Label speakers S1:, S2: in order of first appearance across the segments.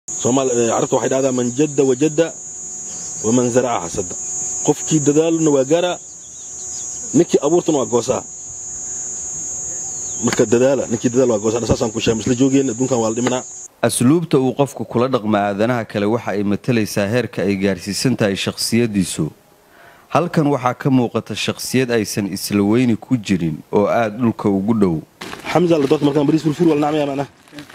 S1: carabta waxay dhahdaa man jadda wajadda waman zaraca xasada qofkii dadaalna waa gaaraa ninkii abuurtana waa goosaa marka dadaala ninkii dadaal waa goosaa saasaan ku sheegay isla joogeen adduunkan waa la dhimanaa
S2: asluubta uu qofku kula dhaqma aadanaha kale waxa ay matalaysaa heerka ay gaarsiisan tahay shakhsiyaddiisu halkan waxaa ka muuqata shakhsiyad aysan isla weyni ku jirin oo aad dhulka ugu dhow
S1: xamza la doorta markaan bariis furfur wala nacmaya macnaha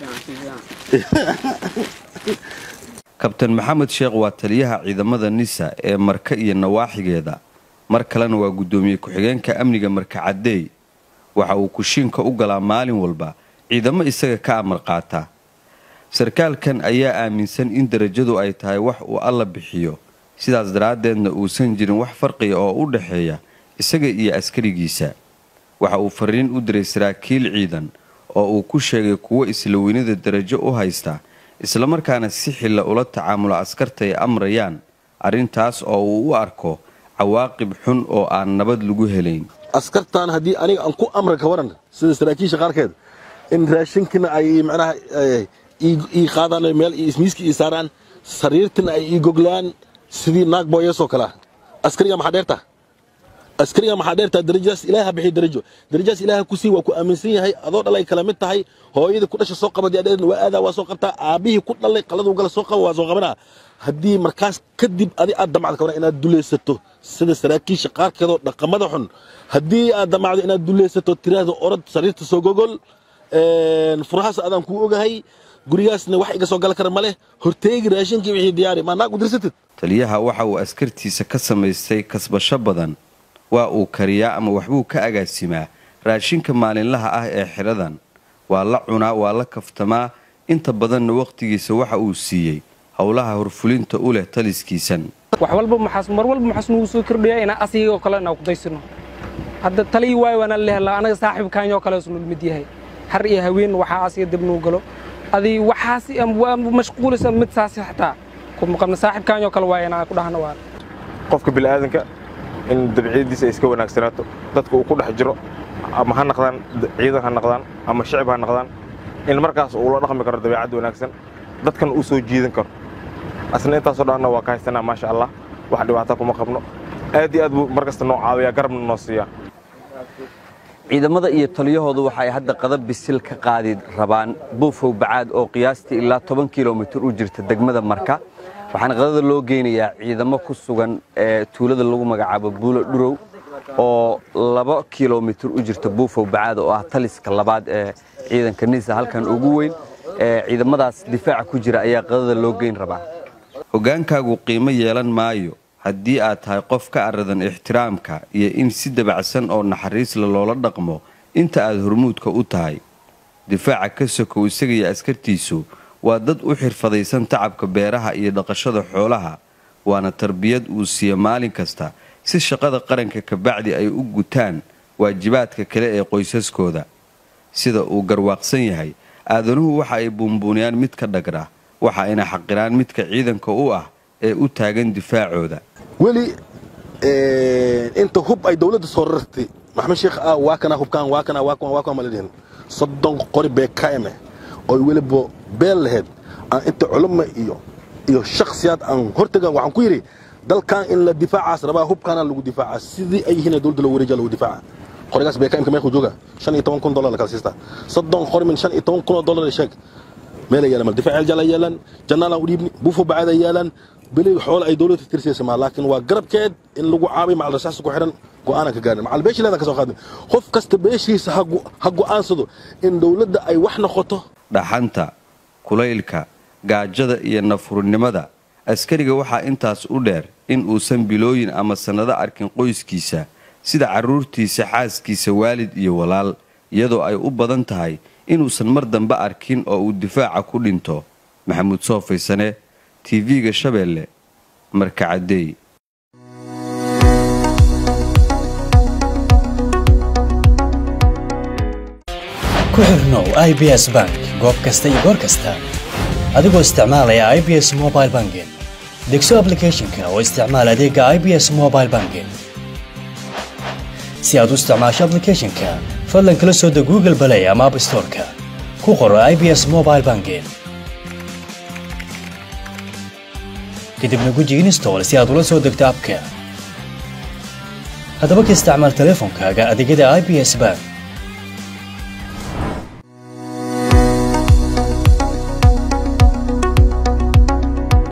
S2: kabtan maxamed sheekh waa taliyaha ciidamada nisa ee marka iyo nawaaxigeeda mar kalena waa guddoomiye ku-xigeenka amniga marka caddeey waxa uu kushiinka u galaa maalin walba ciidamo isaga ka amar qaata sarkaalkan ayaa aaminsan in darajadu ay tahay wax uu alla bixiyo sidaas daraaddeedna uusan jirin wax farqiga oo u dhexeeya isaga iyo askarigiisa waxa uu fariin u diray saraakiil ciidan oo uu ku sheegay kuwo isla weynida darajo u haysta islamarkaana si xilla ula tacaamulo askarta ay amrayaan arrintaas oo uu u arko cawaaqib xun oo aan nabad lagu helayn
S1: askartan haddii aniga aan ku amra ka waran sida saraakiisha qaarkeed in raashinkina ay macnaha ii qaadaan meel ismiiska ii saaraan sariirtina ay ii goglaan sidii naag booyasoo kalea askariga maxaa dheerta askariga maxaa dheertaa darajadaas ilaaha bixiy darajo darajadaas ilaaha ku sii waa ku aaminsan yahay adoo dhalay kala mid tahay hooyadii ku dhasha soo qabad yaadheedna waa aadaa waa soo qabtaa aabbihii ku dhalay qaladuu gala soo qaba waa soo qabanaa haddii markaas kadib adi aad damacda ka waran inaad dulaysato sida saraakiisha qaarkeedoo dhaqamada xun haddii aad damacdo inaad dulaysato tiraahdo orod sariirta soo gogol furahaas adaan kuu ogahay gurigaasna wax iga soo gala kara ma leh horteegi raashinkii wixii diyaari maa naag u dirsatid
S2: taliyaha waxa uu askartiisa ka samaystay kasbasho badan waa uu kariyaa ama waxbuu ka agaasimaa raashinka maalinlaha ah ee xidhadan waa la cunaa waa la kaftamaa inta badanna wakhtigiisa waxa uu siiyey howlaha horfulinta u leh taliskiisan
S3: wax walba maxaas mar walba maxaas nugu soo kordhaya inaan asigoo kale inaan ku daysano hadda talii waayo waanaan lehelaa anaga saaxiibkaanyoo kale isnul mid yahay har iyo haween waxaa asiga dib nuu galo adii waxaas waa mashquulisa mid saasi xataa kuma qabna saaxiibkaanyoo kale waaya inaan ku dhahno waa
S4: qofka bini'aadanka in dabciyadiisa ay iska wanaagsanaato dadka uu ku dhex jiro ama ha naqdaan ciidan ha naqdaan ama shicib ha naqdaan in markaas uu la dhaqmi karo dabeecad wanaagsan dadkan uu soo jiidan karo asna intaasoo dhanna waa ka haysanaa maasha allah wax dhibaata kuma qabno aad iyo aad buu mar kasta noo caawiyaa garabna noo siiyaa
S2: ciidamada iyo taliyahoodu waxa ay hadda qadab bisil ka qaadi rabaan buufow bacaad oo qiyaastii ilaa toban kilomitir u jirta degmada marka waxaana qadada loo geynayaa ciidamo ku sugan ee tuulada lagu magacaabo buulo dhurow oo laba kilomitir u jirta buufow bacaad oo ah taliska labaad ee ciidanka nisa halkan ugu weyn ee ciidamadaas difaaca ku jira ayaa qadada loo geyn rabaa hogaankaagu qiimo yeelan maayo haddii aad tahay qof ka aradan ixtiraamka iyo in si dabacsan oo naxariisla loola dhaqmo inta aad hormuudka u tahay difaaca ka sokow isaga iyo askartiisu waa dad u xirfadaysan tacabka beeraha iyo dhaqashada xoolaha waana tarbiyad uu siiya maalin kasta si shaqada qaranka kabacdi ay u gutaan waajibaadka kale ee qoysaskooda sida uu garwaaqsan yahay aadanuhu waxa ay buunbuuniyaan midka dhagra waxa ayna xaqiraan midka ciidanka u ah ee u taagan difaacooda
S1: weli inta hub ay dawladda soo rartay maxamed sheekh ah waa kana hubkaan waa kana waa kana waa kana maladhihin soddon qori bee ka eme oo weliba beel lahayd aan inta culumma iyo iyo shakhsiyaad aan hortagan waxaan ku yidhi dalkan in la difaacaas rabaa hubkaana lagu difaaca sidii ay yihiin dawladda loo wareejiya lagu difaaca qorigaas bee ka imka meequu jooga shan iyo toban kun dollar la kala siistaa soddon qori min shan iyo toban kun oo dollar sheeg meel ay yaalan mal difaac jala yaalan jannaalaan u dhiibni buufo bacaada yaalan beli xoolo ay dawladda tirsaysa maa laakiin waa garabkeed in lagu caabiy macal rasaasta ku xidhan go'aanan ka gaarin macal beeshileeda ka soo qaadin qof kasta beeshiisa ha go'aansado in dawladda ay wax noqoto
S2: dhaxanta kulaylka gaajada iyo nafurnimada askariga waxaa intaas u dheer in uusan bilooyin ama sannado arkin qoyskiisa sida carruurtiisa xaaskiisa waalid iyo walaal iyadoo ay u badan tahay inuusan mar dambe arkin oo uu difaaca ku dhinto maxamuud soofaysane tv-ga shabeelle marka caddeey
S5: ku xirnow i b s bank goob kasta iyo goor kasta adigoo isticmaalaya i b s mobile banking degso ablicathonka oo isticmaal adeega i b s mobile banking si aad u isticmaasho ablicathonka fadlan kala soo deg google balay ama app storeka ku qoro i b s mobile banking kadibna guji install si aad ula soo degto abka haddaba ka isticmaal teleefonkaaga adeegyada i b s bank